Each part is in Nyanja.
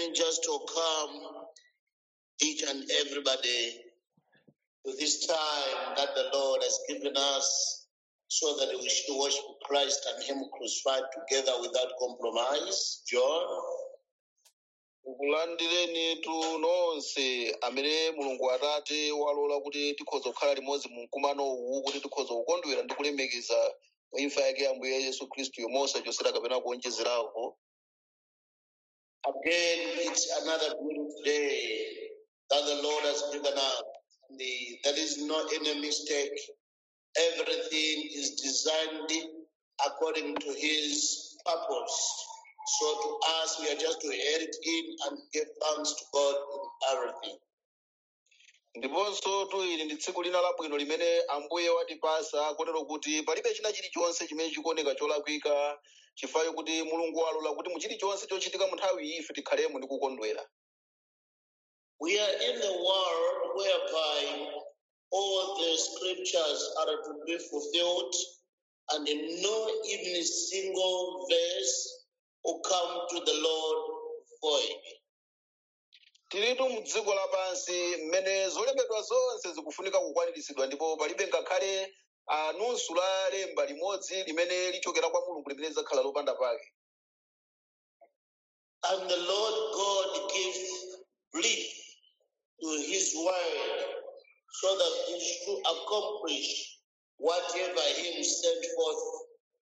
me just to come each and everybody to this time that the Lord has given us so that we should worship Christ and Him crucified together without compromise. John. kulandireni tu nonse amene mulungu atate walola kuti tikhoza kukhala limodzi mu mkumano uwu kuti tikhoza kukondwera ndi kulemekeza imfa yake ya ambuye yesu khristu yomwe osachosera kapena kuonjezerako Again, it's another beautiful day that the Lord has given us. The, there is no any mistake. Everything is designed according to His purpose. So to us, we are just to head it in and give thanks to God in everything. ndiponso tu ili ndi tsiku lina labwino limene ambuye watipasa kotero kuti palibe china chilichonse chimene chikuoneka cholakwika chifukwa kuti mulungu walola kuti mu chilichonse chochitika mu nthawi iyi ife tikhalemo ndi kukondwera We are in the world whereby all the scriptures are to be fulfilled, and no even single verse will come to the Lord void. tilitu mu dziko lapansi mmene zolembedwa zonse zikufunika kukwaniritsidwa ndipo palibe ngakhale ah, nusu la lemba limodzi limene lichokera kwa mulungu limene lidzakhala lopanda pake And the Lord God gives breath to his word so that it should accomplish whatever he sent forth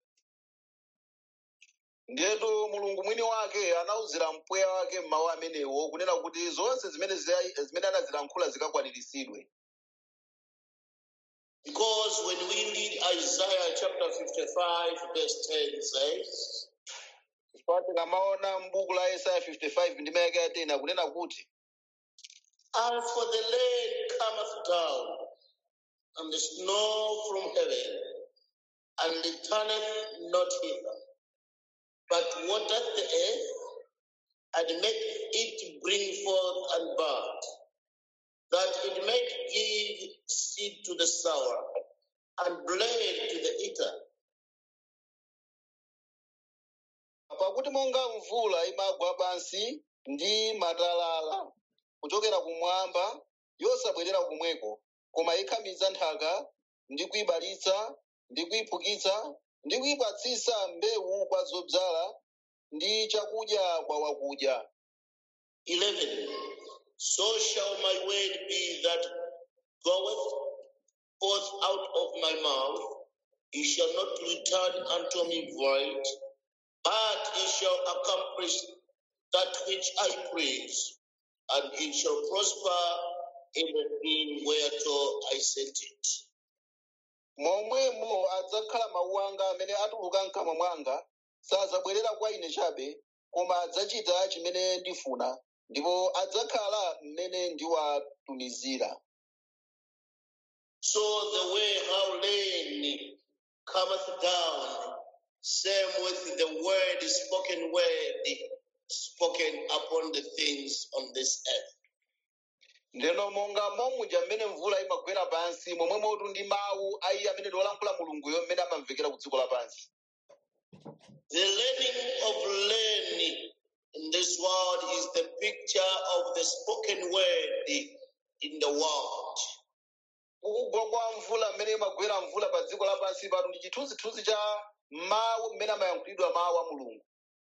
ndiyetu mulungu mwini wake anawuzira mpweya wake mmawu amenewo kunena kuti zonse zimene ziya- zimene anazilankhula zikakwaniritsidwe Because when we read Isaiah chapter 55, verse 10 says, chifukwa tikamaona m'buku la yesaya 55 ndime yake ya 10 akunena kuti And for the rain cometh down, and the snow from heaven, and returneth not hither, but watereth the earth, and maketh it bring forth and bud, that it may give seed to the sower, and bread to the eater. pakuti monga mvula imagwa pansi ndi matalala kuchokera kumwamba yosabwerera kumweko koma ikhamiza nthaka ndi kuyibalitsa ndi kuyiphukitsa ndi kuyipatsisa mbewu kwa zodzala ndi chakudya kwa wakudya 11. So shall my word be that goeth forth out of my mouth. It shall not return unto me void, but it shall accomplish that which I praise, and it shall prosper in the thing whereto I sent it. momwemo adzakhala mawu anga amene atuluka mkamwa mwanga sadzabwerera kwa ine chabe koma adzachita chimene ndifuna ndipo adzakhala mmene ndiwatumizira So the way how rain cometh down, same with the word, spoken word, spoken upon the things on this earth. ndeno monga momuja mmene mvula imagwera pansi momwe motu ndi mawu ayi amene ndiwolankhula mulunguyo mmene amamvekera ku dziko lapansi The learning of learning in this world is the picture of the spoken word in the world. kugwa kwa mvula mmene imagwera mvula pa dziko lapansi pano ndi chithunzithunzi cha mawu mmene amayankhulidwa mawu a mulungu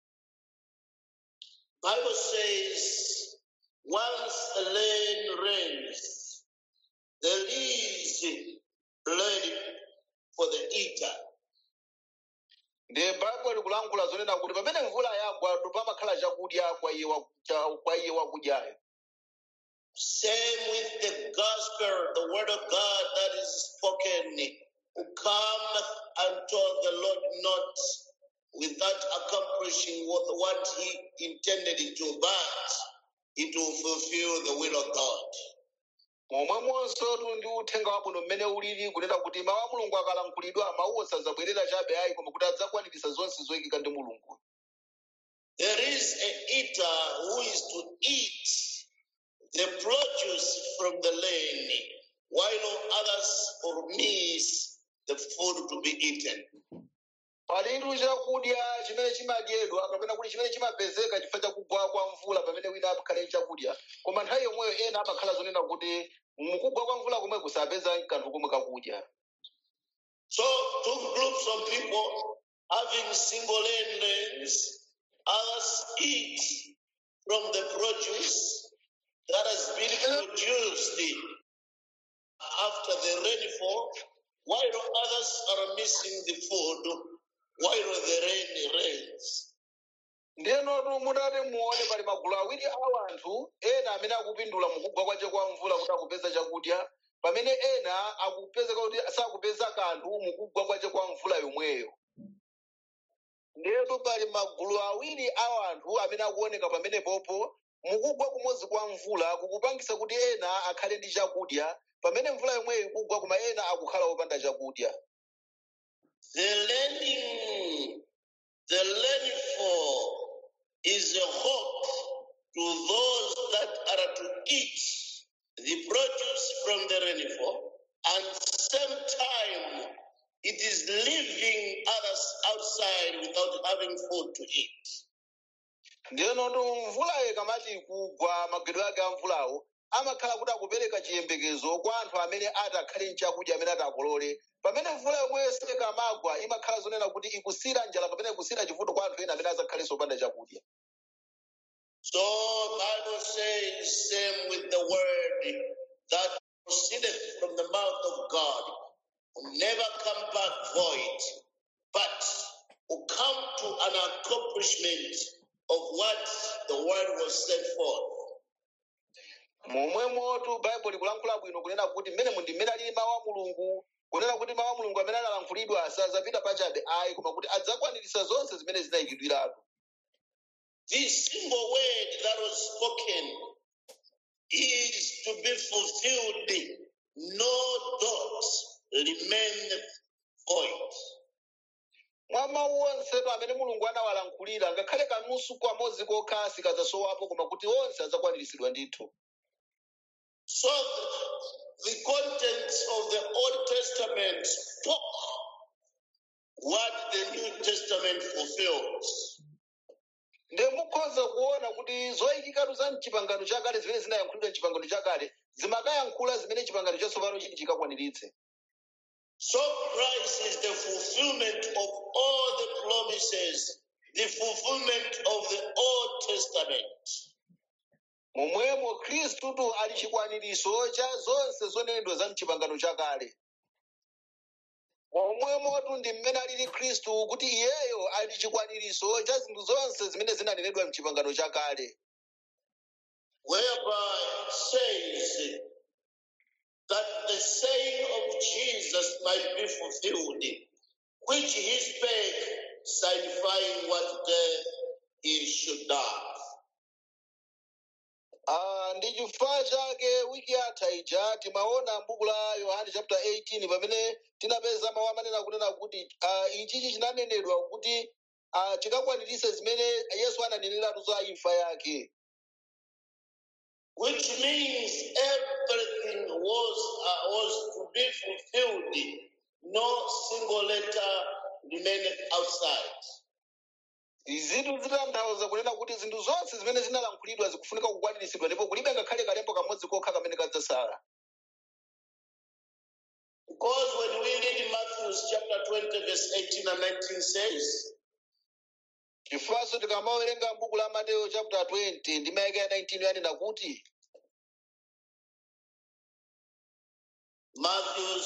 Bible says, once the rain rains, there is bread for the eater. ndi baibulo likulankhula zonena kuti pamene mvula yagwa ndo pamakhala chakudya kwa iye wa- cha- kwa iye wakudyayo Same with the gospel, the word of God that is spoken, who cometh unto the Lord not without accomplishing what, what he intended it to, but it will fulfill the will of God. momwemonso tu ndi uthenga wabwino mmene ulili kunena kuti mawu a mulungu akalankhulidwa mawuwo sadzabwerera chabe ayi koma kuti adzakwaniritsa zonse zoyikika ndi mulungu There is a eater who is to eat the produce from the land, while others will miss the food to be eaten. palitu chakudya chimene chimadyedwa kapena kuti chimene chimapezeka chifukwa cha kugwa kwa mvula pamene wina akhale chakudya koma nthawi yomweyo ena amakhala zonena kuti mukugwa kwa mvula komwe kusapeza kanthu komwe kakudya So two groups of people having single lanes, others eat from the produce that has been produced after the rainfall, while others are missing the food while the rain rains. ndiyenotu mutati muone pali magulu awiri a anthu ena amene akupindula mukugwa kwace kwa mvula kuti akupeza chakudya pamene ena akupezeka kuti sakupeza kanthu mukugwa kwace kwa mvula yomweyo ndiyetu pali magulu awiri a anthu amene akuoneka pamenepopo mukugwa kumodzi kwa mvula kukupangisa kuti ena akhale ndi chakudya pamene mvula yomweyo ikugwa koma ena akukhala opanda chakudya The learning, the rainfall is a hope to those that are to eat the produce from the rainfall, and same time it is leaving others outside without having food to eat. ndiyenotu mvulayo ikamati ikugwa magwedwe ake a mvulawo amakhala kuti akupereka chiyembekezo kwa anthu amene ati akhale nchakudya amene ati akolole pamene mvula yomweyo sikamagwa imakhala zonena kuti ikusira njala kapena ikusira chivuto kwa anthu ena amene azakhalenso opanda chakudya So Bible says, same with the word that proceedeth from the mouth of God, will never come back void, but will come to an accomplishment of what the word was sent forth. momwemotu baibulo likulankhula bwino kunena kuti mmene mundi mmene alili mawu a mulungu kunena kuti mawu a mulungu amene analankhulidwa sazapita pachabe ayi koma kuti adzakwaniritsa zonse zimene zinayikidwiratu This single word that was spoken is to be fulfilled. No dot remaineth void. mwa mawu onsetu amene mulungu anawalankhulira ngakhale kanusu kamodzi kokha sikadzasowapo koma kuti onse adzakwaniritsidwa ndithu So the, the contents of the Old Testament spoke what the New Testament fulfills. nde mukhoza kuona kuti zoyikikatu za mchipangano chakale zimene zinayankhulidwa mchipangano chakale zimakayankhula zimene chipangano chatsopano chiti chikakwaniritse So Christ is the fulfillment of all the promises, the fulfillment of the Old Testament. momwemo khristutu ali chikwaniritso cha zonse zonenedwa za mchipangano chakale momwemotu ndi mmene alili khristu kuti iyeyo ali chikwaniritso cha zinthu zonse zimene zinanenedwa mchipangano chakale whereby it says that the saying of Jesus might be fulfilled, which he spake, signifying what death he should die. Ah, ndi chifukwa chake wiki yatha ija timaona m'buku la yohane chapter 18 pamene tinapeza mawu amanena kunena kuti ah, ichichi chinanenedwa kuti ah, chikakwaniritse zimene yesu ananeneratu za imfa yake Which means everything was uh, was to be fulfilled. No single letter remained outside. izitu zitanthauza kunena kuti zinthu zonse zimene zinalankhulidwa zikufunika kukwaniritsidwa ndipo kulibe ngakhale kalembo kamodzi kokha kamene kadzasala Because when we read Matthew chapter 20, verse 18 and 19 says, chifukwanso tikamawerenga m'buku la mateyo chapter 20 ndi mayaka ya 19 yanena kuti Matthew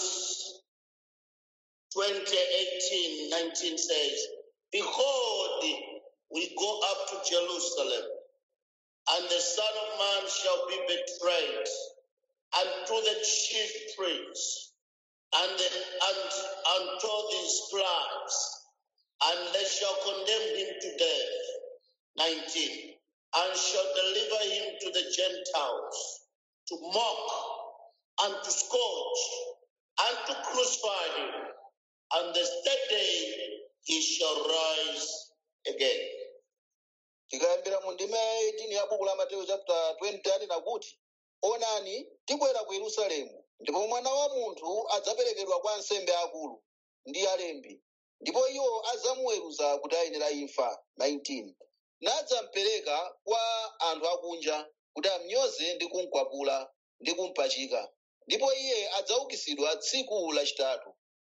20, 18, 19 says, Behold, we go up to Jerusalem, and the Son of Man shall be betrayed unto the chief priests and, the, and unto the scribes, and they shall condemn him to death. 19. And shall deliver him to the Gentiles to mock and to scourge and to crucify him. And the third day he shall rise again. tikayambira mu ndima ya 18 ya buku la mateyo chapter 20 anena kuti onani tibwera ku yerusalemu ndipo mwana wa munthu adzaperekedwa kwa ansembe akulu ndi alembi ndipo iwo adzamuweruza kuti ayenera imfa 19 nadzampereka kwa anthu akunja kuti amnyoze ndi kumkwapula ndi kumpachika ndipo iye adzaukitsidwa tsiku lachitatu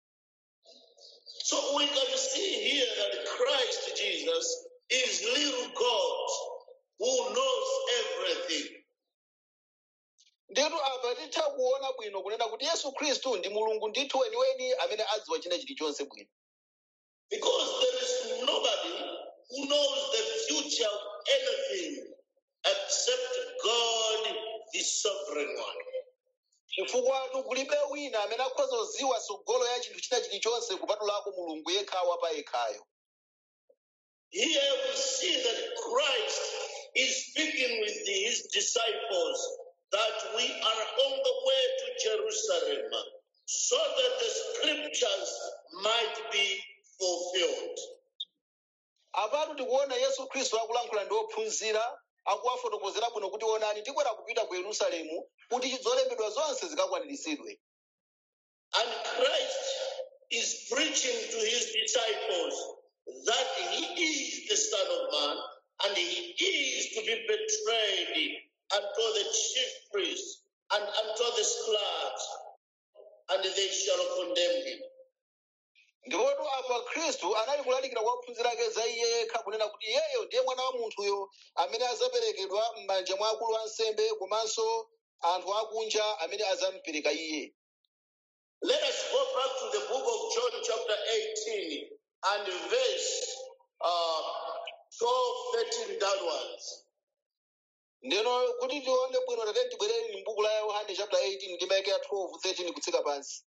So we can see here that Christ Jesus is little God who knows everything. Ndetu apa titha kuona bwino kunena kuti Yesu Khristu ndi Mulungu ndithu weniweni amene adziwa china chilichonse bwino. Because there is nobody who knows the future of anything except God, the sovereign one. Chifukwa kulibe wina amene akhoza kudziwa tsogolo ya chinthu china chilichonse kupatulako Mulungu yekha wapa yekhayo. Here we see that Christ is speaking with his disciples that we are on the way to Jerusalem so that the scriptures might be fulfilled. Apatu tikuona Yesu Khristu akulankhula ndi ophunzira akuwafotokozera bwino kuti onani tikwera kupita ku Yerusalemu kuti zolembedwa zonse zikakwaniritsidwe. And Christ is preaching to his disciples that he is the Son of Man and he is to be betrayed unto the chief priests and unto the scribes, and they shall condemn him. Ndipotu apa Khristu anali kulalikira kwa ophunzira ake za iye yekha kunena kuti iyeyo ndiye mwana wa munthuyo amene adzaperekedwa m'manja mwa akulu ansembe komanso anthu akunja amene adzamupereka iye. Let us go back to the book of John, chapter 18, and verse uh, 12, 13 downwards. Ndeno kuti tione bwino tate tibwerere m'buku la Yohane chapter 18 ndi maike ya 12, 13 kutsika pansi.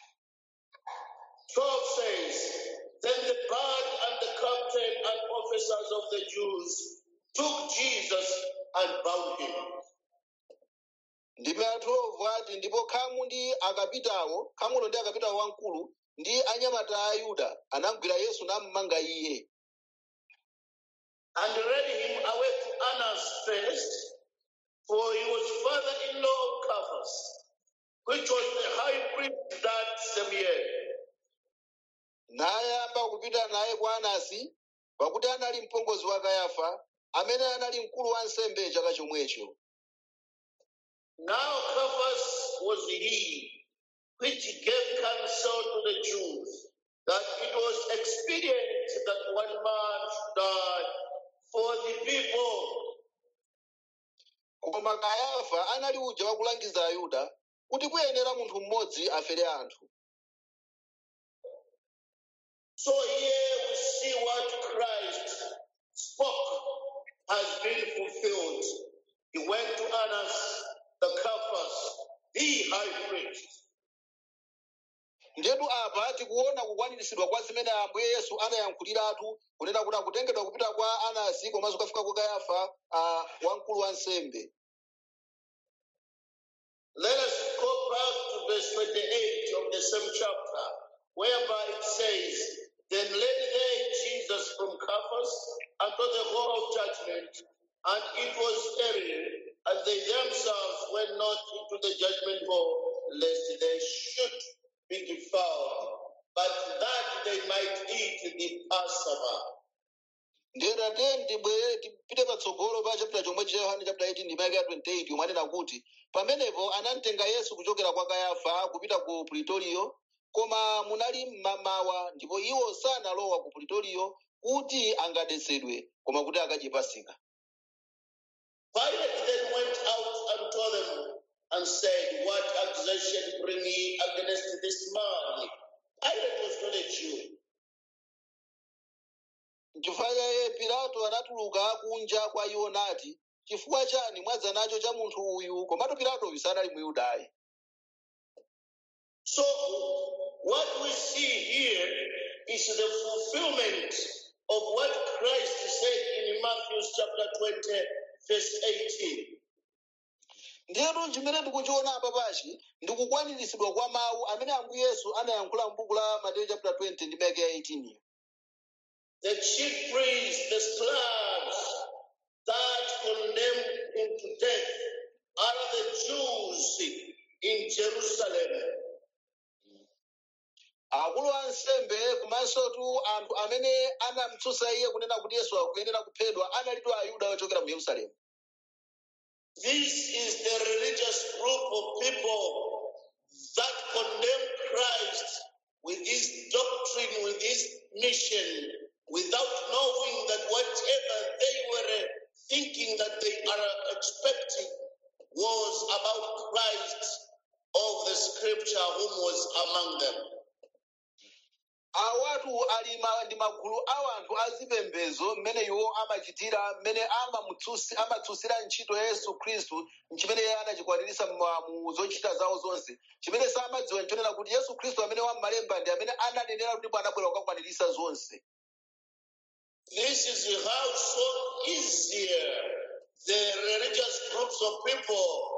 12 says, Then the guard and the captain and officers of the Jews took Jesus and bound him. Ndime ya 12 ati ndipo khamu ndi akapitawo, khamulo ndi akapitawo wamkulu ndi anyamata a Ayuda anamugwira Yesu nammanga iye. and led him away to Annas first, for he was father-in-law of Caiaphas, which was the high priest that same year. nayamba kupita naye kwa Anasi pakuti anali mpongozi wa Kayafa amene anali mkulu wa ansembe chaka chomwecho. Now Caiaphas was he which gave counsel to the Jews that it was expedient that one man should die for the people, Koma Kayafa anali uja wakulangiza Ayuda kuti kuyenera munthu mmodzi afere anthu. So here we see what Christ spoke has been fulfilled. He went to Annas, the Caiaphas, the high priest. Ndetu apa tikuona kukwaniritsidwa kwa zimene Ambuye Yesu anayankhuliratu kunena kuti akutengedwa kupita kwa Anasi komanso kafika kwa Kayafa uh, wamkulu wa nsembe. Let us go back to verse 28 of the same chapter, whereby it says, Then led they Jesus from Caiaphas unto the hall of judgment, and it was early, and they themselves went not into the judgment hall, lest they should be defiled, but that they might eat the Passover. ndiyeta tiye tibwere tipite patsogolo pa chapter chomwe cha yohane chapter 18 ndi maike ya 28 yomwe anena kuti pamenepo anamtenga yesu kuchokera kwa kayafa kupita ku pulitoriyo koma munali mmamawa ndipo iwo sanalowa ku pulitoriyo kuti angadetsedwe koma kuti akadye pasika Pilate then went out and told them and said, What accusation bring ye against this man? Pilate was not a Jew. chifukwa chaye pilato anatuluka kunja kwa iwo nati chifukwa chani mwadza nacho cha munthu uyu komatu pilatoyu sanali muyudayi So, what we see here is the fulfillment of what Christ said in Matthew chapter 20, verse 18. ndiyetu chimene ndikuchiona apa pachi ndikukwaniritsidwa kwa mawu amene ambuye yesu anayankhula m'buku la mateyu chapter 20 ndi maike ya 18 The chief priests, the scribes that condemned him to death are the Jews in Jerusalem. akulu a nsembe komansotu anthu amene anamutsutsa iye kunena kuti yesu akuyenera kuphedwa analitu ayuda ochokera mu yerusalemu This is the religious group of people that condemn Christ with his doctrine, with his mission, without knowing that whatever they were thinking that they are expecting was about Christ of the scripture, whom was among them. awatu ali ma- ndi magulu a anthu azipembedzo mmene iwo amachitira mmene amamutsusi- amatsutsira ntchito ya yesu khristu chimene iye anachikwaniritsa mma- mu zochita zawo zonse chimene samadziwa nchonena kuti yesu khristu amene wammalemba ndi amene ananenera kuti ndipo anabwera kukakwaniritsa zonse This is how so easier the religious groups of people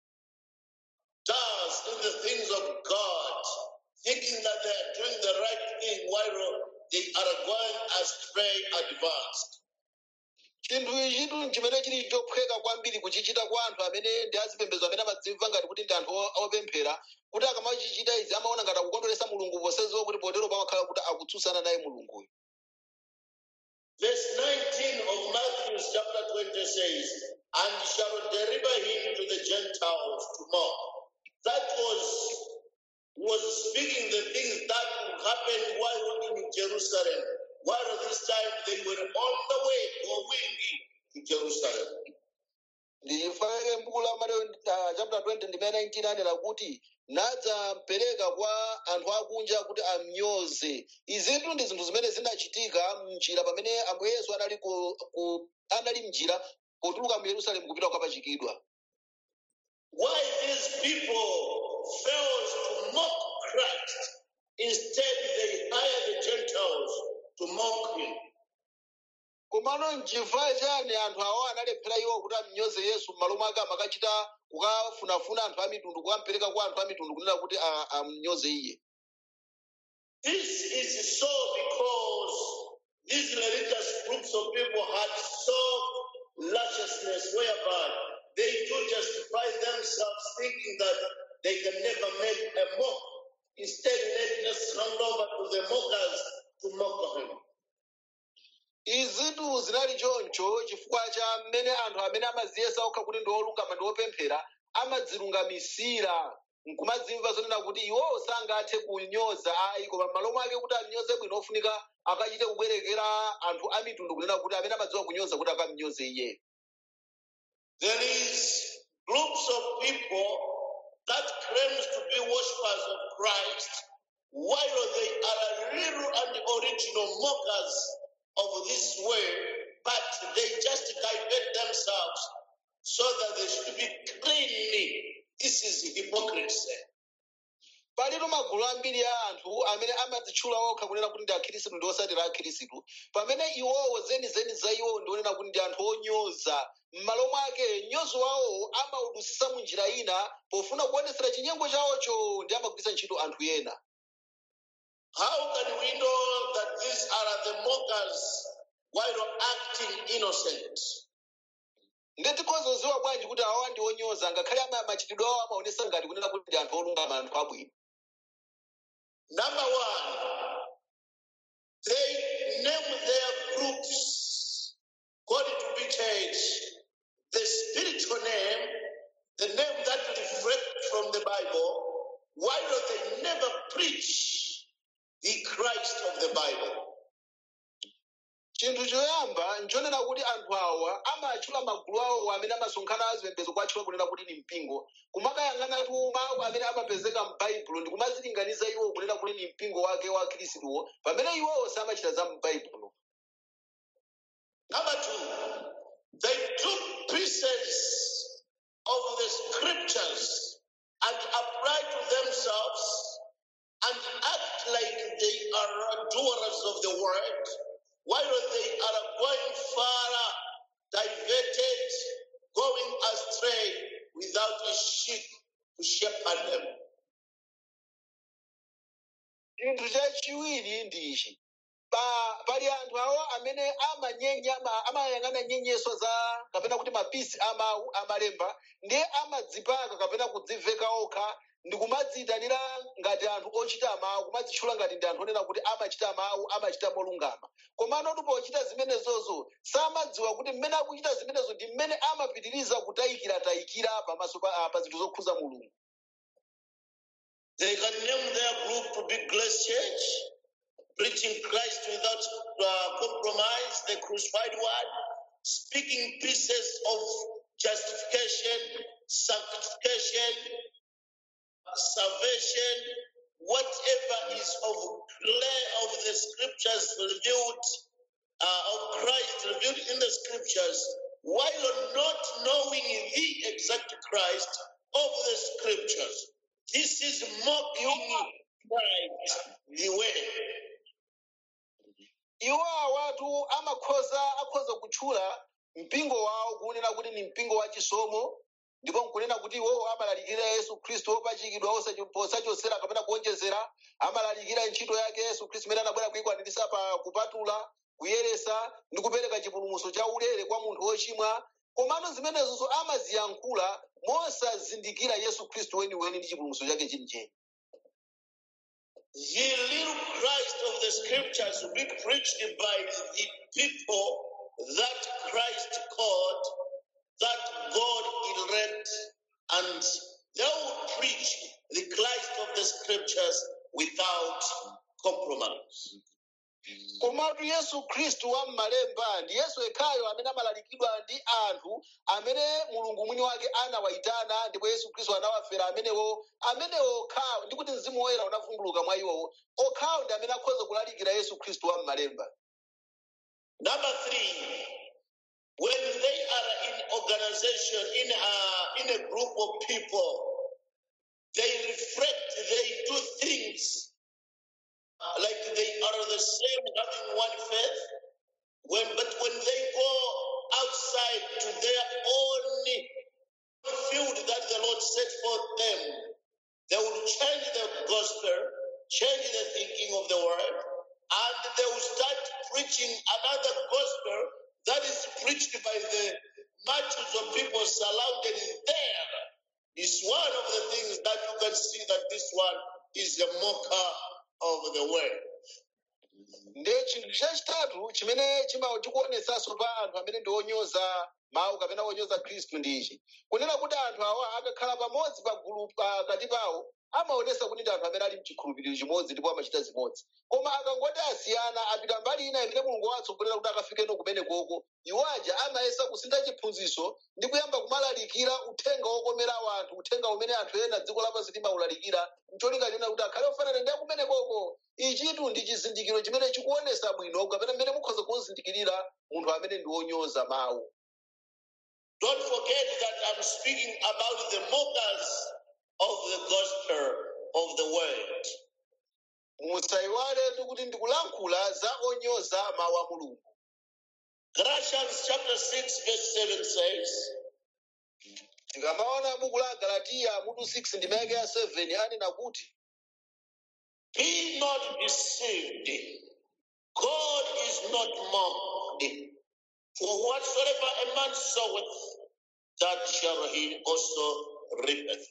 does in the things of God, thinking that they are doing the right thing while they are going astray advanced. chinthu ichitu chimene chili chophweka kwambiri kuchichita kwa anthu amene ndi azipembedzo amene amadzimva ngati kuti ndi anthu o- opemphera kuti akamachichita izi amaona ngati akukondweresa mulungu poseziwa kuti potero pamakhala kuti akutsutsana naye mulunguyo Verse 19 of Matthew chapter 20 says, And shall deliver him to the Gentiles to mock. That was was speaking the things that would happen while in Jerusalem. While this time they were on the way going to Jerusalem. ndifanike m'buku la mateyo uh, chapter 20 ndimene 19 anena kuti nadzapereka kwa anthu akunja kuti amnyoze izitu ndi zinthu zimene zinachitika mnjira pamene ambuye yesu anali ku, ku, anali mnjira potuluka mu yerusalemu kupita kukapachikidwa Why these people fails to mock Christ. Instead, they hire the Gentiles to mock him. komano nchifukwa chani anthu awo analephera iwo kuti amnyoze yesu m'malo mwake amakachita kukafunafuna anthu a mitundu kukampereka kwa anthu a mitundu kunena kuti a- amnyoze iye This is so because these religious groups of people had so lusciousness whereby they do justify themselves thinking that they can never make a mock. Instead, let us hand over to the mockers to mock him. izitu zinali choncho chifukwa cha mmene anthu amene amaziyesa okha kuti ndi olungama ndi opemphera amadzilungamisira nkumadzimva zonena kuti iwowo sangathe kunyoza ayi koma m'malo mwake kuti amnyoze bwino ofunika akachite kubwerekera anthu a mitundu kunena kuti amene amadziwa kunyoza kuti akamnyoze iye There is groups of people that claims to be worshippers of Christ, while they are real and original mockers of this way, but they just divert themselves so that they should be cleanly. This is hypocrisy. palitu magulu ambiri a anthu amene amadzitchula okha kunena kuti ndi akhirisitu ndi osatira akhirisitu pamene iwowo zenizeni za iwowo ndionena kuti ndi anthu onyoza m'malo mwake mnyozo wawowo amaudusisa mu njira ina pofuna kuonesera chinyengo chawocho ndi amagwiritsa ntchito anthu ena How can we know that these are the mockers while acting innocent? ndetikozoziwa bwanji kuti awawa ndi onyoza ngakhale ama- machitidwe awo amaonesa ngati kunena kuti ndi anthu olungama anthu abwino Number one, they name their groups according to be church, the spiritual name, the name that reflects from the Bible, while they never preach the Christ of the Bible. chinthu choyamba nchonena kuti anthu awa amatchula magulu awo amene amasonkhana azipembedzo kwatchula kunena kuti ni mpingo kumakayang'anatu mawu amene amapezeka m'baibulo ndi kumazilinganiza iwo kunena kuti ni mpingo wake wa khristuwo pamene iwowo samachita za m'baibulo Number two, they took pieces of the scriptures and apply to themselves and act like they are doers of the word, while they are going far, diverted, going astray without a sheep to shepherd them. chinthu chachiwiri ndi ichi pa, pali anthu awo amene amanyenya ama- amayang'ana nyenyeso za kapena kuti mapisi amawu amalemba ndiye amadzipaka kapena kudziveka okha ndi kumadziyitanira ngati anthu ochita mawu kumadzitchula ngati ndi anthu onena kuti amachita mawu amachita molungama komano kuti pochita zimenezozo samadziwa kuti mmene akuchita zimenezo ndi mmene amapitiriza kutayikiratayikira pamaso pa, ah, pa zinthu zokhuza mulungu They can name their group to be Grace Church, preaching Christ without uh, compromise, the crucified one, speaking pieces of justification, sanctification, salvation, whatever is of clear of the scriptures revealed, uh, of Christ revealed in the scriptures, while not knowing the exact Christ of the scriptures. This is mocking Christ, the way. iwo awatu amakhoza akhoza kutchula mpingo wawo kunena kuti ni mpingo wa chisomo ndipo nkunena kuti iwowo amalalikira yesu khristu wopachikidwa osacho- posachosera kapena kuonjezera amalalikira ntchito yake yesu khristu imene anabwera kuyikwaniritsa pa kupatula kuyeresa ndi kupereka chipulumutso cha ulere kwa munthu wochimwa komano zimenezonso amaziyankhula mosazindikira yesu khristu weniweni ndi chipulumutso chake chenicheni The little Christ of the scriptures will be preached by the people that Christ called, that God elect, and they will preach the Christ of the scriptures without compromise. komatu yesu khristu wa m'malemba ndi yesu yekhayo amene amalalikidwa ndi anthu amene mulungu mwini wake anawayitana ndipo yesu khristu anawafera amenewo amenewo okhawo ndi kuti mzimu woyera unavumbuluka mwa iwowo okhawo ndi amene akhoza kulalikira yesu khristu wa m'malemba Number three, when they are in organization, in a, in a group of people, they reflect, they do things uh, like they are the same, having one faith. When, but when they go outside to their own field that the Lord set for them, they will change the gospel, change the thinking of the word, and they will start preaching another gospel that is preached by the multitudes of people surrounded there. Is one of the things that you can see that this one is a mocker of the word. ndi chinthu chachitatu chimene chima- chikuonetsanso pa anthu amene ndi onyoza mawu kapena onyoza khristu ndi ichi kunena kuti anthu awa akakhala pamodzi pa gulu pakati pawo amaonesa kuti ndi anthu amene ali mchikhulupiriro chimodzi ndipo amachita zimodzi koma akangoti asiyana apita mbali ina imene mulungu watsogolera kuti akafikeno kumenekoko iwo aja amayesa kusintha chiphunzitso ndi kuyamba kumalalikira uthenga wokomera anthu uthenga umene anthu ena dziko lapansi limawulalikira mcholinga china kuti akhale ofanana ndi akumenekoko ichitu ndi chizindikiro chimene chikuonesa bwino kapena mmene mukhoza kuzindikirira munthu amene ndi wonyoza mawu Don't forget that I'm speaking about the mockers of the gospel of the word. musayiwale kuti ndikulankhula za onyoza mawu a mulungu Galatians chapter 6, verse 7 says, tikamaona buku la galatiya mutu 6 ndi mayake ya 7 anena kuti Be not deceived. God is not mocked. For whatsoever a man soweth, that shall he also reapeth.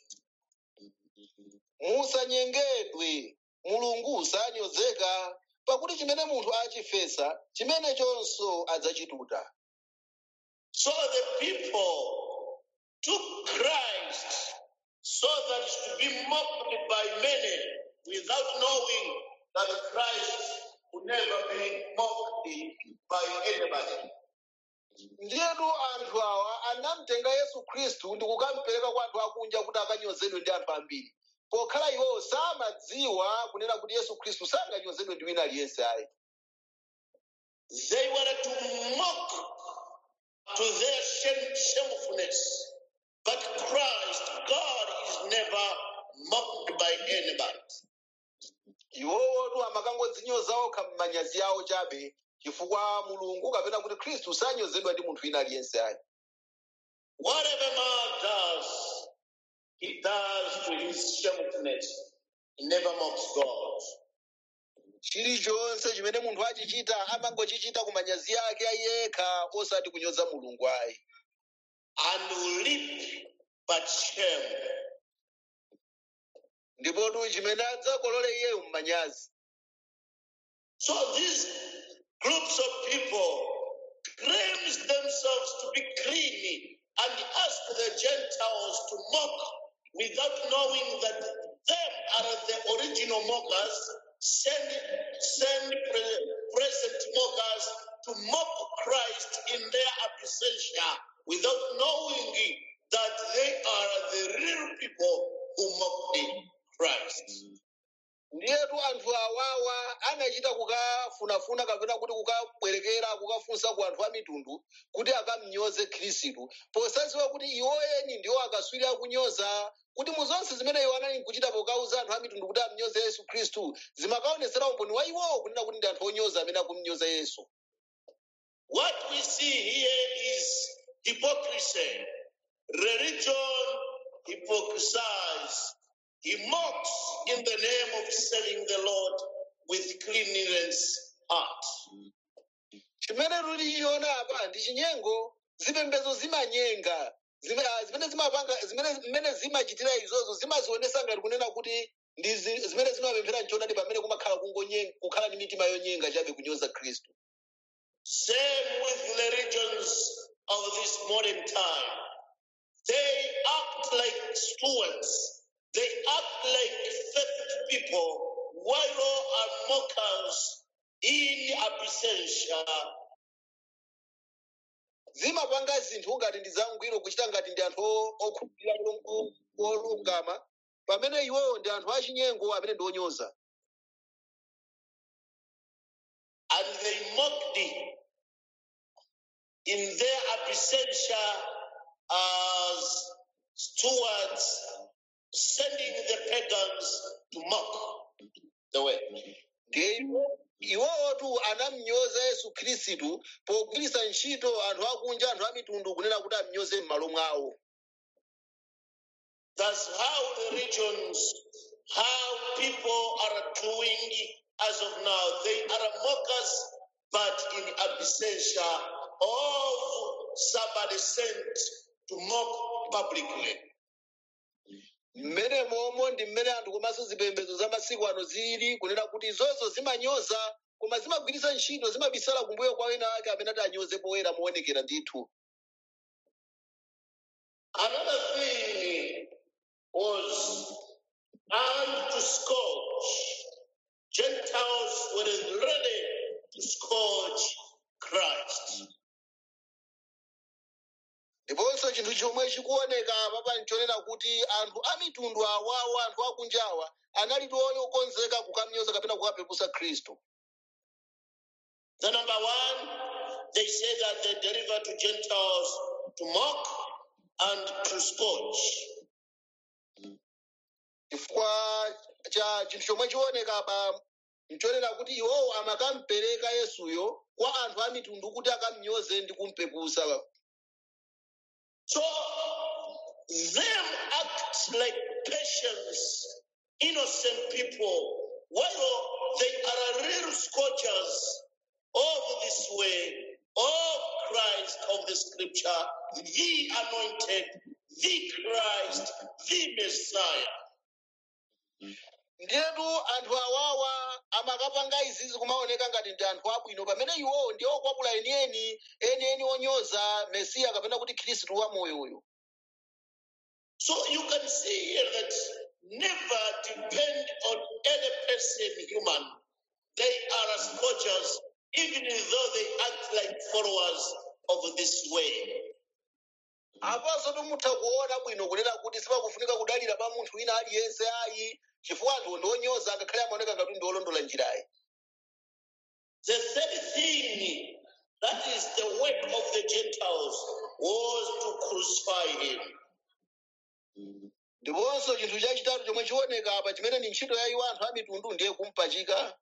musanyengedwe mulungu sanyozeka pakuti chimene munthu achifesa chimenechonso adzachituta So the people took Christ so that to be mocked by many without knowing that Christ would never be mocked by anybody. ndiyetu anthu awa anamtenga yesu khristu ndi kukampereka kwa anthu akunja kuti akanyozedwe ndi anthu ambiri pokhala iwowo samadziwa kunena kuti yesu khristu sanganyozedwe ndi wina aliyense ayi They were to mock to their shame, shamefulness. But Christ, God, is never mocked by anybody. iwowotu amakangodzinyoza okha m'manyazi awo chabe chifukwa mulungu kapena kuti khristu sanyozedwa ndi munthu wina aliyense ayi Whatever man does, he does to his shamefulness. He never mocks God. chilichonse chimene munthu achichita amangochichita ku manyazi ake ayekha osati kunyoza mulungu ayi and will reap but shame. ndipotu chimene adzakolole iyeyo mmanyazi So these groups of people claims themselves to be clean and ask the Gentiles to mock without knowing that them are the original mockers, send, send pre- present mockers to mock Christ in their absentia without knowing that they are the real people who mocked Christ. ndiyetu anthu awawa anachita kukafunafuna kapena kuti kukabwerekera kukafunsa ku anthu a mitundu kuti akamnyoze khristu posadziwa kuti iwoyeni ndiwo akaswiri akunyoza kuti mu zonse zimene iwo anali nkuchita pokauza anthu a mitundu kuti amnyoze yesu khristu zimakaonetsera umboni wa iwowo kunena kuti ndi anthu onyoza amene akumnyoza yesu What we see here is hypocrisy. Religion hypocrisize. He mocks in the name of serving the Lord with cleanliness heart. chimene tikuchiona apa ndi chinyengo zipembedzo zimanyenga Zime- ah, zimene zimapanga zimene zimene zimachitira izozo zimazionesa ngati kunena kuti ndi zi- zimene zimapemphera nchoonadi pamene kumakhala kungonye- kukhala ndi mitima yonyenga chabe kunyoza khristu Same with the religions of this modern time. They act like stewards. They act like faithful people, while are mockers in absentia zimapanga zinthu ngati ndi zangwiro kuchita ngati ndi anthu o- okhulupirira mulungu olungama pamene iwowo ndi anthu achinyengo amene ndi onyoza and they mocked in their absentia as stewards, sending the pagans to mock the way. ndiye iwo- iwowotu anamnyoza yesu khristu pogwiritsa ntchito anthu akunja anthu a mitundu kunena kuti amnyoze m'malo mwawo That's how the regions, how people are doing as of now. They are mockers, but in absentia of somebody sent to mock publicly. mmene momwe ndi mmene anthu komanso zipembedzo za masiku ano zili kunena kuti izozo zimanyoza koma zimagwiritsa ntchito zimabisala kumbuyo kwa wina ake amene ati anyoze poyera moonekera ndithu Another thing was, and to scourge. Gentiles were ready to scourge Christ. ndiponso chinthu chomwe chikuoneka papa nchonena kuti anthu a mitundu awawa anthu akunjawa anali okonzeka kukamnyoza kapena kukapepusa khristu The number one, they say that they deliver to Gentiles to mock and to scourge. chifukwa cha chinthu chomwe chioneka apa nchonena kuti iwowo amakampereka yesuyo kwa anthu a mitundu kuti akamnyoze ndi kumpepusa So them act like patients, innocent people, while they are real scourgers of this way, of Christ of the scripture, the anointed, the Christ, the Messiah. ndiyetu anthu awawa amakapanga izizi kumaoneka ngati ndi anthu abwino pamene iwowo ndi okwapula enieni enieni onyoza mesiya kapena kuti khristu wamoyoyo So you can see here that never depend on any person human. They are scourgers, even though they act like followers of this way. apanso timutha kuona bwino kunena kuti sipakufunika kudalira pa munthu wina aliyense ayi chifukwa anthu ndi onyoza ngakhale amaoneka ngati ndi olondola njirayi The third thing, that is the work of the Gentiles, was to crucify him. ndiponso chinthu chachitatu chomwe chioneka apa chimene ndi ntchito ya iwo anthu a mitundu ndiye kumpachika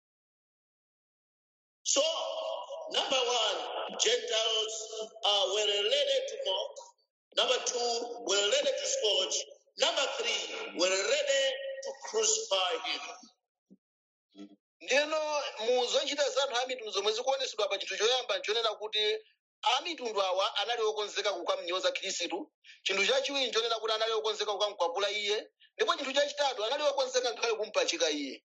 So, number one, Gentiles uh, were ready to mock. Number two, were ready to scourge. Number three, were ready to crucify him. ndino mu zochita za anthu a mitundu zomwe zikuonesedwa pa chinthu choyamba nchonena kuti a mitundu awa anali okonzeka kukamnyoza khristu chinthu chachiwiri nchonena kuti anali okonzeka kukamkwapula iye ndipo chinthu chachitatu anali okonzeka ngakhale kumpachika iye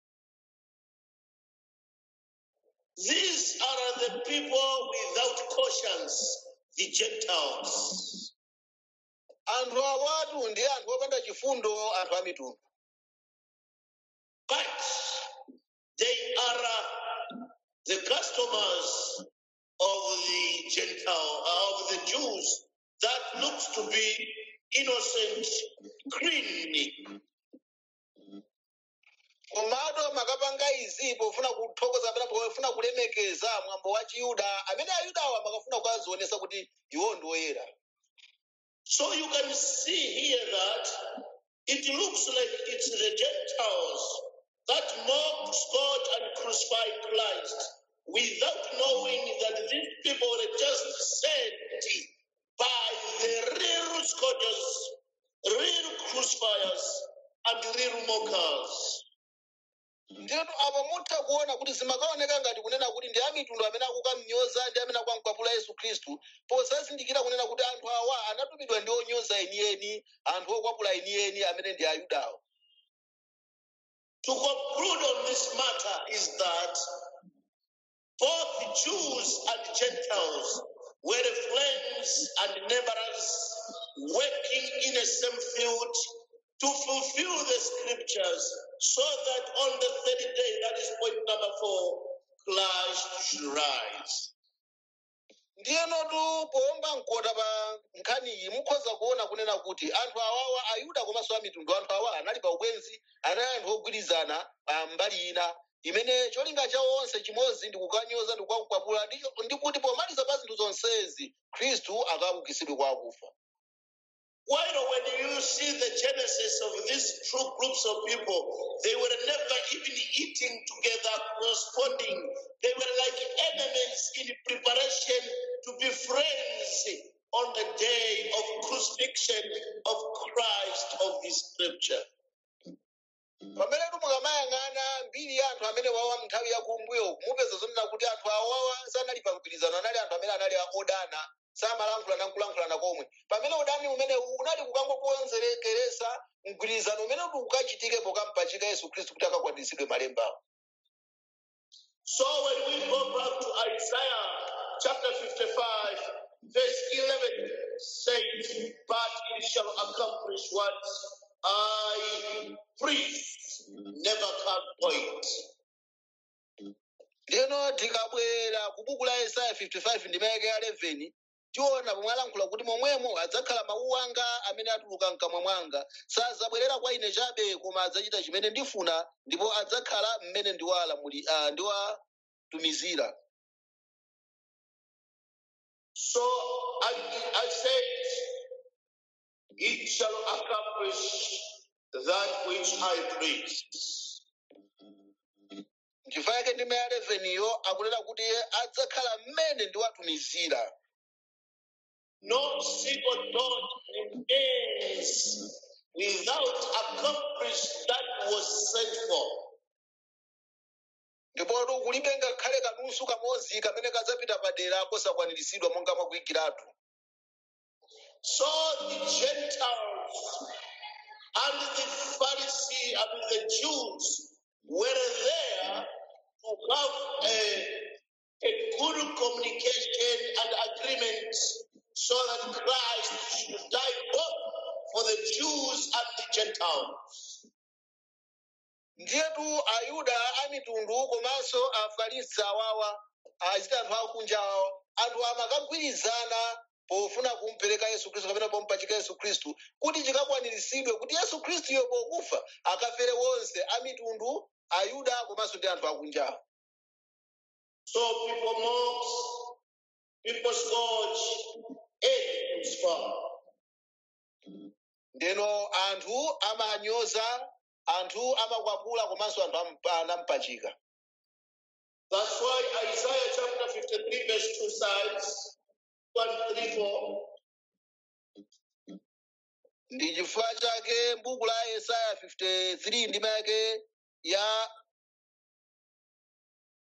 These are the people without conscience, the Gentiles. anthu awatu ndi anthu opanda chifundo anthu a mitundu But they are uh, the customers of the Gentile, uh, of the Jews that looks to be innocent, clean. komatu makapanga izi pofuna kuthokoza kapena pofuna kulemekeza mwambo wa chiyuda amene ayudawa makafuna kukazionesa kuti iwo ndi oyera So you can see here that it looks like it's the Gentiles that mocked, scourged, and crucified Christ without knowing that these people were just sent by the real scourgers, real crucifiers, and real mockers. ndinu apa mutha kuona kuti zimakaoneka ngati kunena kuti ndi amitundu amene akukamnyoza ndi amene akukamkwapula yesu khristu posazindikira kunena kuti anthu awa anatumidwa ndi onyoza enieni anthu okwapula enieni amene ndi ayudawo To conclude on this matter is that both Jews and Gentiles were friends and neighbors working in the same field to fulfill the scriptures so that on the third day, that is point number four, Christ should rise. ndiyenotu powomba mkota pa nkhani iyi mukhoza kuona kunena kuti anthu awawa ayuda komanso amitundu anthu awa anali pa ubwenzi anali anthu ogwirizana pa mbali ina imene cholinga chawo onse chimodzi ndi kukanyoza ndi kukakwapula ndi ndi kuti pomaliza pa zinthu zonsezi khristu akaukitsidwe kwa akufa While when you see the genesis of these two groups of people, they were never even eating together, corresponding. They were like enemies in preparation to be friends on the day of crucifixion of Christ of the scripture. pamene mukamayang'ana mbiri ya anthu amene wawa nthawi yakumbuyo mupeza zonena kuti anthu awawa sanali pa mgwirizano anali anthu amene anali odana samalankhulana nkulankhulana komwe pamene udani umene unali kukangokonzerekeresa mgwirizano umene kuti ukachitike pokampachika yesu khristu kuti akakwaniritsidwe malembawo So when we go back to Isaiah chapter 55, verse 11 says, But it shall accomplish what I preached, never can point. ndeno tikabwera ku buku la yesaya 55 ndi mayeke ya 11 tiona pomwe alankhula kuti momwemo adzakhala mawu anga amene atuluka mkamwa mwanga sadzabwerera kwa ine chabe koma adzachita chimene ndifuna ndipo adzakhala mmene ndiwalamuli uh, ndiwatumizira So I, I said, It shall accomplish that which I preached. nchifukwa chake ndime ya 11 yo akunena kuti adzakhala mmene ndiwatumizira No single dot remains without accomplish that was sent for. ndipo kulibe ngakhale kanusu kamodzi kamene kadzapita padera kosakwaniritsidwa monga mwakuyikiratu So the Gentiles and the Pharisee and the Jews were there to have a, a good communication and agreement so that Christ should die both for the Jews and the Gentiles. ndiyetu ayuda a mitundu komanso afarisi awawa achita anthu akunja awo anthu amakagwirizana pofuna kumpereka yesu khristu kapena pompachika yesu khristu kuti chikakwaniritsidwe kuti yesu khristuyo pokufa akafere wonse a mitundu ayuda komanso ndi anthu akunjawo So people mock, people scourge, and crucify. ndeno anthu amanyoza anthu amakwapula komanso anthu ampa- anampachika That's why Isaiah chapter 53, verse 2 says, 1, 3, 4. ndi chifukwa chake m'buku la yesaya 53 ndima yake ya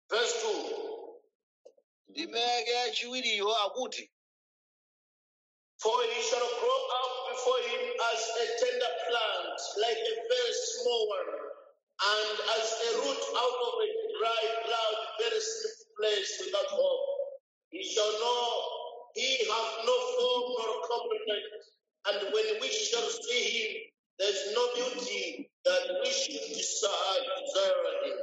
Verse 2 ndime yake yachiwiriyo akuti For he shall grow up before him as a tender plant, like a very small one, and as a root out of a dry ground, very slippery place without hope. He shall know he hath no form nor complement, and when we shall see him, there is no beauty that we should desire, desire him.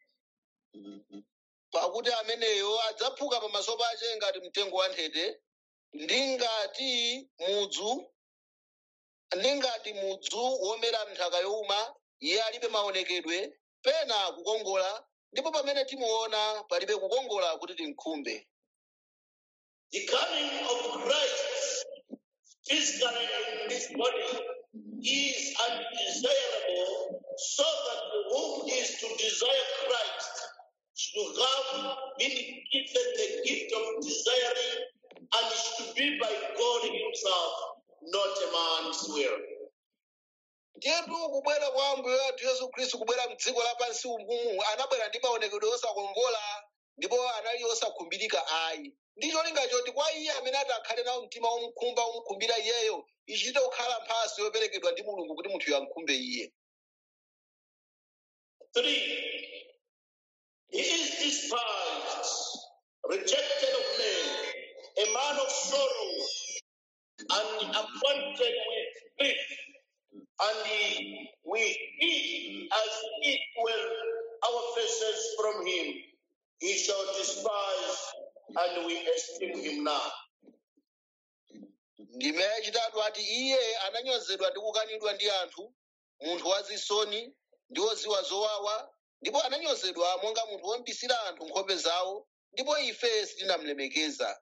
pakuti ameneyo adzaphuka pamaso pace ngati mtengo wa nthete ndi ngati mudzu ndi ngati mudzu womera nthaka yowuma iye alibe maonekedwe pena kukongola ndipo pamene timuona palibe kukongola kuti timkhumbe The coming of Christ physically in this body is undesirable, so that whom is to desire Christ should have been given the gift of desiring and should be by God Himself, not a man's will. ndiyetu kubwera kwa ambuye wathu yesu khristu kubwera mdziko lapansi umumu anabwera ndi maonekedwe osakongola ndipo anali osakhumbirika ayi ndi cholinga choti kwa iye amene ati akhale nawo mtima womkhumba womkhumbira iyeyo ichite kukhala mphatso yoperekedwa ndi mulungu kuti munthuyo amkhumbe iye Three, He is despised, rejected of men, a man of sorrows, and acquainted with grief, and he, we hid as it were our faces from him. He shall despise, and we esteem him not. ndime yachitatu ati iye ananyozedwa ndi kukanidwa ndi anthu munthu wazisoni ndi woziwa zowawa ndipo ananyozedwa monga munthu wombisira anthu nkhope zawo ndipo ife sitinamlemekeza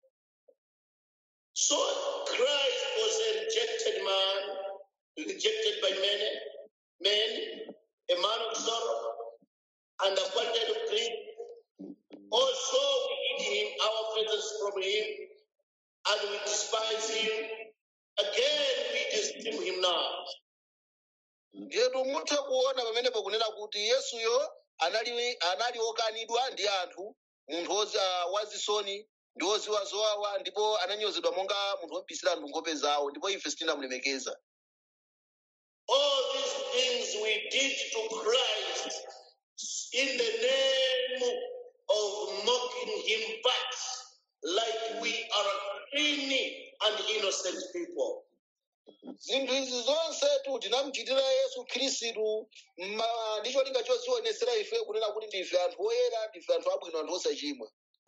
So Christ was a rejected man, rejected by many men, a man of sorrow, and acquainted of grief. Also, we hid him, our faces from him, and we despise him. Again, we esteem him not. ndiyetu mutha kuona pamenepo kunena kuti yesuyo anali anali okanidwa ndi anthu munthu wozi- ah, wazisoni ndi woziwa zowawa ndipo ananyozedwa monga munthu wombisira anthu nkhope zawo ndipo ife sitinamulemekeza All these things we did to Christ in the name of mocking him back, like we are clean and innocent people. zinthu izi zonsetu tinamuchitira yesu khristu ma- ndi cholinga chozionesera ife kunena kuti ndife anthu oyera ndife anthu abwino anthu osachimwa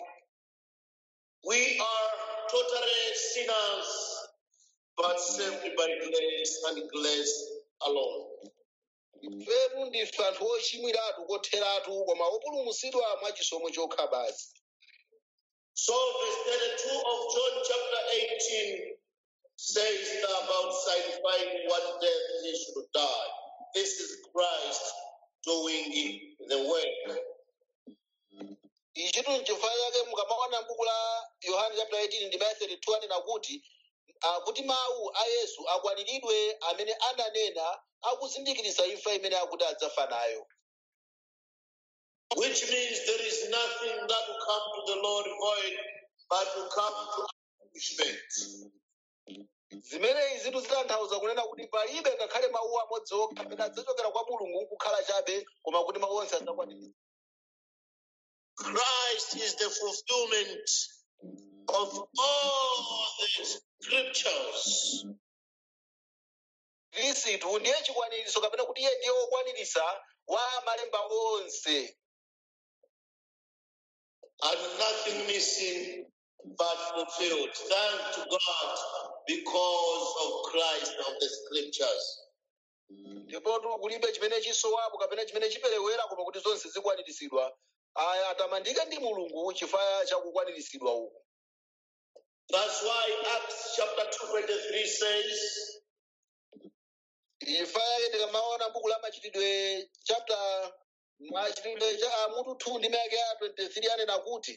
We are totally sinners, but saved by grace and grace alone. ifetu ndife anthu ochimwiratu kotheratu koma opulumutsidwa mwa chisomo chokha basi So, verse 32 of John chapter 18 says about signifying what death he should die. This is Christ doing the work. ichitu n'chifukwa chake mukamaona m'buku la yohane chapter 18 ndi verse 32 anena kuti ah, kuti mawu a yesu akwaniridwe amene ananena akuzindikiritsa imfa imene akuti adzafa nayo Which means there is nothing that will come to the Lord void, but will come to accomplishment. zimene izitu zitanthauza kunena kuti palibe ngakhale mawu amodzi okha amene adzachokera kwa mulungu nkukhala chabe koma kuti mawu onse adzakwaniritsa Christ is the fulfillment of all the scriptures. khristu ndiye chikwaniritso kapena kuti iye ndiye wokwaniritsa wa malemba onse and nothing missing but fulfilled. Thank to God because of Christ of the scriptures. ndipotu kulibe chimene chisowapo kapena chimene chiperewera koma kuti zonse zikwaniritsidwa aya atamandike ndi mulungu chifukwa cha kukwaniritsidwa uku That's why Acts chapter 223 says, chifukwa chake tikamaona buku la machitidwe chapter machitidwe cha ah, mutu 2 ndi mayake ya 23 anena kuti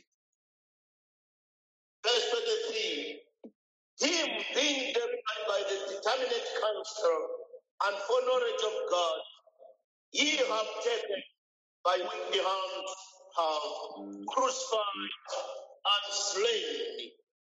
verse 23, Him being delivered by the determinate counsel and foreknowledge of God, ye have taken by wicked hands have crucified and slain.